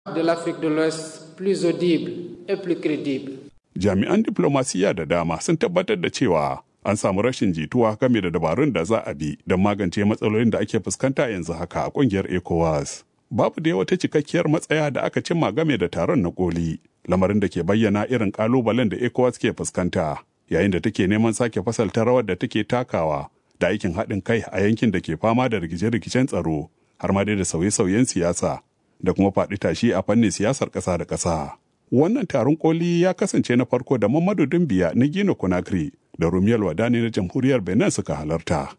de l'Afrique de l'Ouest plus audible et plus crédible. Jami'an diplomasiya da dama sun tabbatar da cewa an samu rashin jituwa game da dabarun da za a bi don magance matsalolin da ake fuskanta yanzu haka a kungiyar ECOWAS. Babu da wata cikakkiyar matsaya da aka cimma game da taron na koli, lamarin da ke bayyana irin kalubalen da ECOWAS ke fuskanta, yayin da take neman sake fasalta rawar da take takawa da aikin haɗin kai a yankin da ke fama da rikice-rikicen tsaro, har ma dai da sauye-sauyen siyasa, da kuma faɗi tashi a fannin siyasar ƙasa da ƙasa. Wannan taron koli ya kasance na farko da Mamadu Dumbiya na Gino Conakry da Rumiyal Wadani na Jamhuriyar Benin suka halarta.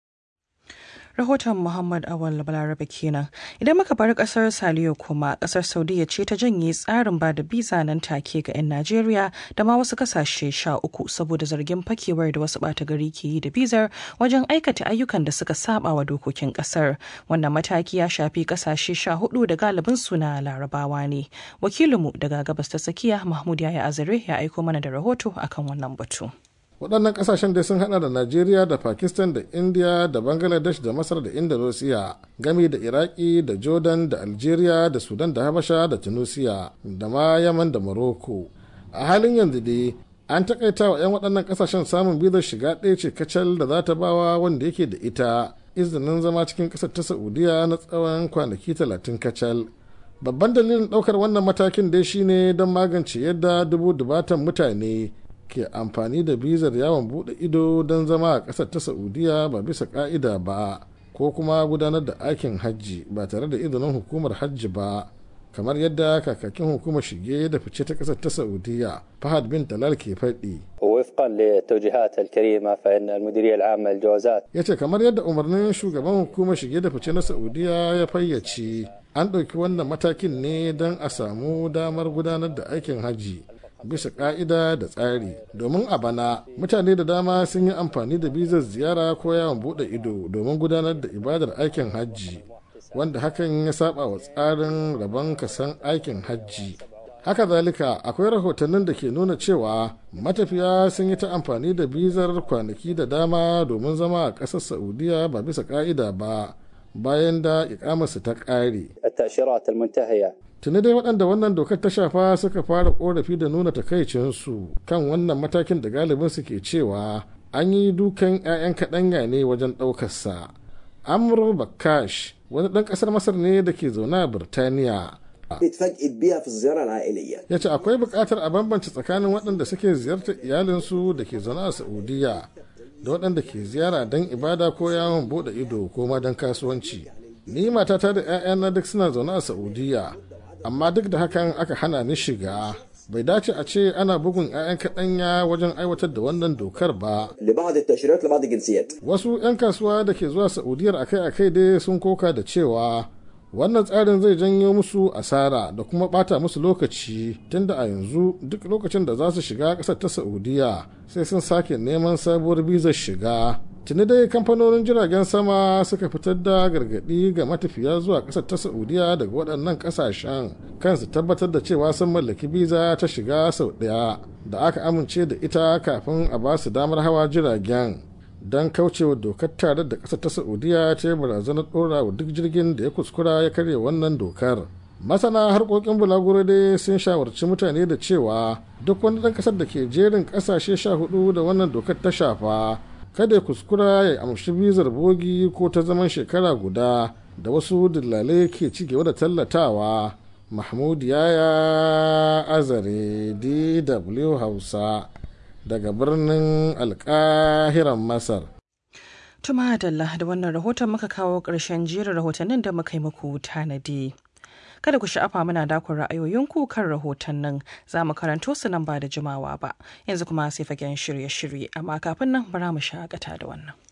rahoton Muhammad Awal Balarabe kenan. Idan muka bar kasar Saliyo kuma kasar Saudiya ce ta janye tsarin ba da biza nan take ga 'yan Najeriya da ma wasu kasashe sha uku saboda zargin fakewar da wasu bata gari ke yi da bizar wajen aikata ayyukan da suka saba wa dokokin kasar. Wannan mataki ya shafi kasashe sha hudu da galibin suna larabawa ne. Wakilinmu daga gabas ta tsakiya Mahmud Yaya Azare ya aiko mana da rahoto akan wannan batu. waɗannan ƙasashen dai sun hada da najeriya da pakistan da india da bangladesh da masar da indonesia gami da iraki da jordan da algeria da sudan da habasha da tunisia da ma yaman da morocco a halin yanzu dai an takaita wa 'yan waɗannan ƙasashen samun bizar shiga ɗaya ce kacal da za ta bawa wanda yake da ita izinin zama cikin ƙasar ta saudiya na tsawon kwanaki talatin kacal babban dalilin ɗaukar wannan matakin dai shine don magance yadda dubu dubatan mutane ke amfani da bizar yawon bude ido don zama a ƙasar ta saudiya ba bisa ka'ida ba ko kuma gudanar da aikin hajji ba tare da izinin hukumar hajji ba kamar yadda kakakin hukumar shige da fice ta ƙasar ta saudiya fahad bin talal ke faɗi وفقا للتوجيهات الكريمة فإن المديرية العامة للجوازات ya ce kamar yadda umarnin shugaban hukumar shige da fice na saudiya ya fayyace an ɗauki wannan matakin ne don a samu damar gudanar da aikin hajji bisa ka'ida da tsari domin a bana mutane da dama sun yi amfani da bizar ziyara ko yawon bude ido domin gudanar da ibadar aikin hajji wanda hakan ya saba wa tsarin rabon kasan aikin hajji haka zalika akwai rahotannin da ke nuna cewa matafiya sun yi ta amfani da bizar kwanaki da dama domin zama a ƙasar saudiya ba bisa ka'ida ba bayan da ikamarsu ta ƙare التأشيرات المنتهية tuni dai waɗanda wannan dokar ta shafa suka fara korafi da nuna takaicinsu kan wannan matakin da galibin su ke cewa an yi dukan 'ya'yan kaɗanya ne wajen ɗaukarsa amr bakash wani ɗan ƙasar masar ne da ke zaune a birtaniya اتفاجئت بيها في الزياره العائليه ya ce akwai buƙatar a bambance tsakanin waɗanda suke ziyartar iyalinsu da ke zaune a saudiya da waɗanda ke ziyara don ibada ko yawon buɗe ido ko ma don kasuwanci ni matata da 'ya'yana duk suna zaune a saudiya amma duk da hakan aka hana ni shiga bai dace a ce ana bugun 'ya'yan kaɗanya wajen aiwatar da wannan dokar ba لبعض التاشيرات لبعض الجنسيات wasu 'yan kasuwa da ke zuwa saudiyar akai-akai dai sun koka da cewa wannan tsarin zai janyo musu asara da kuma bata musu lokaci tunda a yanzu duk lokacin da za su shiga ƙasar ta saudiya sai sun sake neman sabuwar bizar shiga tuni dai kamfanonin jiragen sama suka fitar da gargaɗi ga matafiya zuwa ƙasar ta saudiya daga waɗannan ƙasashen kansu tabbatar da cewa sun mallaki biza ta shiga sau ɗaya da aka amince da ita kafin a ba su damar hawa jiragen don kaucewa dokar tare da ƙasar ta saudiya ta yi barazanar ɗora wa duk jirgin da ya kuskura ya karya wannan dokar masana harkokin bulaguro dai sun shawarci mutane da cewa duk wani ɗan ƙasar da ke jerin ƙasashe sha hudu da wannan dokar ta shafa kada ya kuskura ya amshi bizar bogi ko ta zaman shekara guda da wasu dillalai ke ci gaba da tallatawa mahmud yaya azare dw hausa daga birnin alkahiran masar Tuma Adalla da wannan rahoton muka kawo ƙarshen jerin rahotannin da muka yi muku tanadi. Kada ku sha'afa muna dakon ra'ayoyinku kan rahotannin za mu karanto su nan ba da jimawa ba. Yanzu kuma sai fagen shirye-shirye amma kafin nan bara mu shakata da wannan.